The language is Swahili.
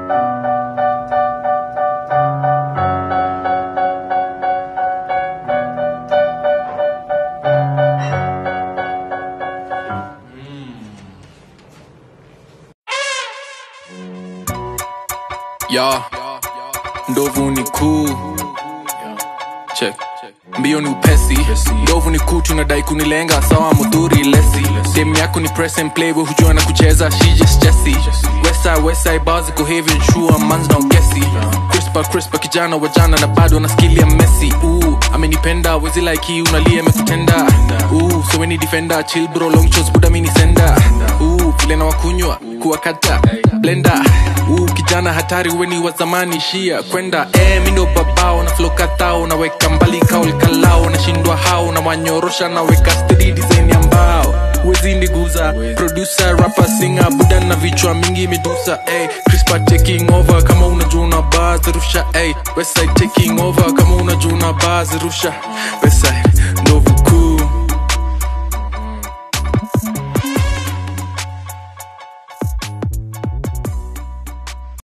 ya ndovu ni kuu check mbio ni upesi ndovu ni kuu tunadai kunilenga sawa mudhuri lesi dem yako ni press and play we hujua na kucheza she just jesse westside westside bars iko heavy and true man's no guessy crispa crispa kijana wa jana na bado na skill ya messi ooh amenipenda wezi like hii unalia amekutenda ooh so any defender chill bro long shots buda mini senda ooh vile na wakunywa kuwakata blender ooh kijana hatari weni wa zamani shia kwenda eh mindo babao na flow katao naweka mbali kaul kalao nashindwa hao na wanyorosha naweka steady design ya mbao wezi ndiguza producer rapper singer buda na vichwa mingi medusa ey crispa taking over kama unajua una buzz rusha ey westside taking over kama unajua una buzz rusha westside